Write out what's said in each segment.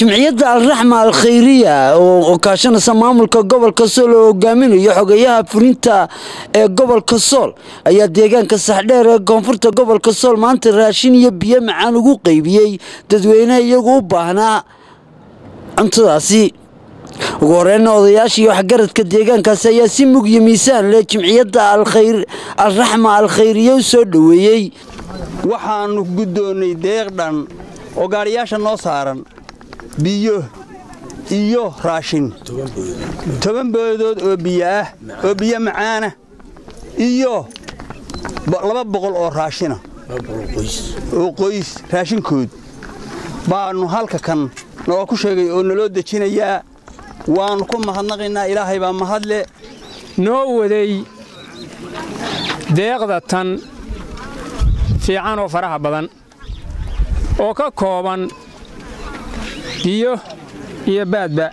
jimciyadda alraxma al khayriya oo kaashanaysa maamulka gobolka sool oo hogaaminayo xogeyaha fulinta ee gobolka sool ayaa deegaanka saxdheer ee koonfurta gobolka sool maanta raashin iyo biyo macaan ugu qaybiyey dadweyneha iyagu u baahnaa cuntadaasi ugu horeyna odayaashii waxgaradka deegaankaasi ayaa si mug iyo miisaan leh jimciyadda alraxma al khayriya u soo dhoweeyey waxaannu guddoonnay deeq dhan oo gaadhiyaasha noo saaran biyo iyo raashin toban boodood oo biyo ah oo biyo macaana iyo laba boqol oo raashina oo qoys raashinkood baannu halka kan noo ku sheegay oo naloo dejinayaa waannu ku mahadnaqaynaa ilaahay baa mahadle noo waday deeqda tan fiican oo faraha badan oo ka kooban biyo iyo baadba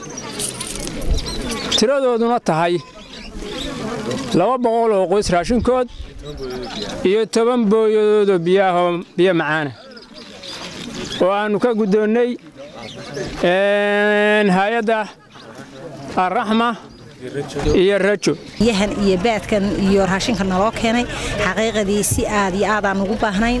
tiradooduna tahay laba boqol oo qoys raashinkood iyo toban booyadoodoo biyaahoo biyo macaana oo aannu ka guddoonnay hay-adda alraxma iyo rajo biyahan iyo baadkan iyo raashinka naloo keenay xaqiiqadii si aad iyo aadaan ugu baahnayn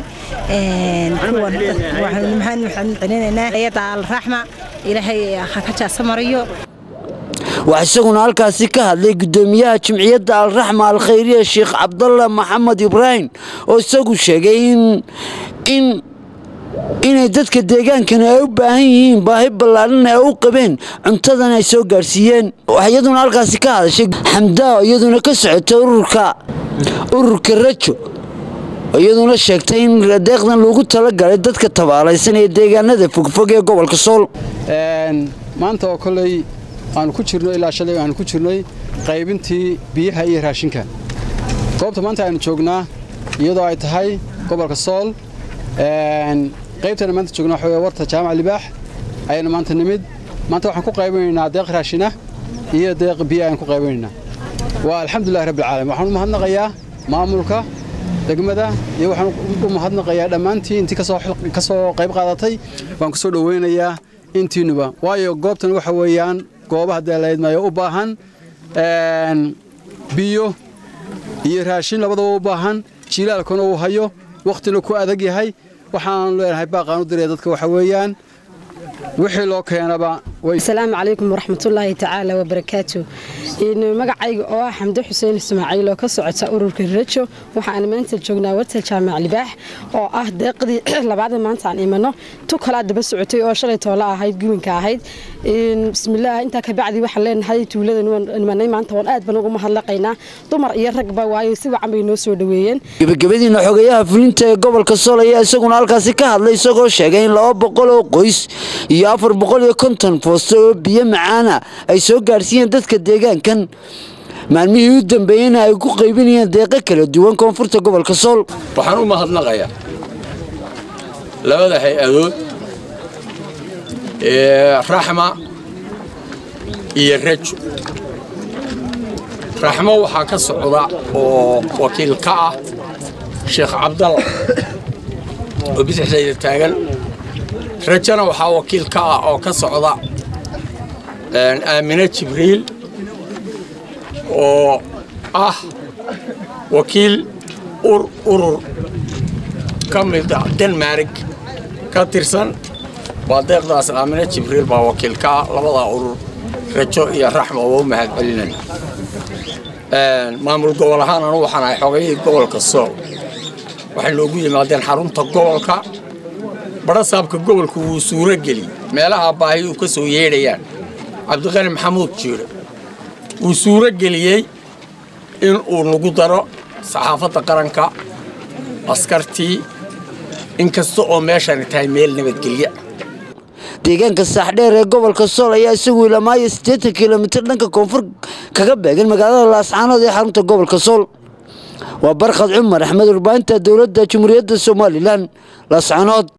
waxaan celinaynaa hay-adda alraxma ilaahay ha ka jaasa mariyo waxaa isaguna halkaasi ka hadlay guddoomiyaha jimciyadda alraxma al khayriya sheekh cabdalla maxamed ibraahim oo isagu sheegay in inay dadka deegaankani ay u baahan yihiin baahi ballaadhan ay u qabeen cuntadan ay soo gaadhsiiyeen waxaa iyaduna halkaasi ka hadashay xamdaa iyaduna ka socotay ururka ururka rajo iyaduna sheegtay in deeqdan lagu talagalay dadka tabaalaysan ee deegaanada fogfog ee gobolka sool maanta oo koley aanu ku jirno ilaa shalay aanu ku jirnay qaybintii biyaha iyo raashinka goobta maanta aynu joognaa iyadoo ay tahay gobolka sool qaybtana maanta joogna waxa wey warta jaamac libaax ayaynu maanta nimid maanta waxaan ku qaybinaynaa deeq raashina iyo deeq biyo ayaan ku qaybinaynaa waa alxamdulillahi rabbi alcaalamiin waxaan u mahadnaqayaa maamulka degmada iyo waxaan u mahadnaqayaa dhammaantii intii ka soo qayb qaadatay waan ku soo dhoweynayaa intiinuba waayo goobtan waxa weeyaan goobaha daalaydmayo u baahan biyo iyo raashin labadaba u baahan jilaalkuna uu hayo wakhtina ku adag yahay waxaanu leenahay baaqaan u diraya dadka waxa weeyaan wixii loo keenaba asalaamu calaykum waraxmatullaahi tacaala wabarakaatu magacayga oo ah xamdo xuseen ismaaciil oo ka socota ururka rajo waxaan maanta joognaa warta jaamac libaax oo ah deeqdii labaada maanta aan imano tu kalaa daba socotay oo shalay toole ahayd guwinka ahayd bismillaah intaa kabacdi waxaan leenahay tuuladan imanay maanta waan aad baan ugu mahadlaqaynaa dumar iyo ragba waayo si wacan bay noo soo dhoweeyeen gebagabadiina xogeyaha fulinta ee gobolka sool ayaa isaguna halkaasi ka hadlay isagoo sheegay in laba boqol oo qoys iyo afar boqol iyo konton foosto oo biyo macaana ay soo gaadhsiiyeen dadka deegaankan maalmihii u dambeeyeyna ay ku qaybinayeen deeqo kala duwan koonfurta gobolka sool waxaan u mahadnaqayaa labada hay-adood ee raxma iyo rajo raxmo waxaa ka socda oo wakiil ka ah sheekh cabdalla oo bidixdayda taagan rajana waxaa wakiil ka ah oo ka socda aamine jibriil oo ah wakiil urur ka mida denmarig ka tirsan waa deeqdaas aamine jibriil baa wakiil ka ah labadaa urur rajo iyo raxma waa u mahad celinaya maamul gobol ahaan anu waxaan ahay xogayihii gobolka sool waxay noogu yimaadeen xarunta gobolka badhasaabka gobolku wuu suuro geliyey meelaha baahi uu ka soo yeedhayaan cabdiqani maxamuud jiire wuu suuro geliyey in uu nagu daro saxaafadda qaranka askartii in kasta oo meeshani tahay meel nabadgelya deegaanka saaxdheer ee gobolka sool ayaa isagu ilamaayo siddeetan kilomitir dhanka koonfur kaga beegan magaalada laascaanood ee xarunta gobolka sool waa barkhad cumar axmed warbaahinta dowladda jamhuuriyadda somalilan laascaanood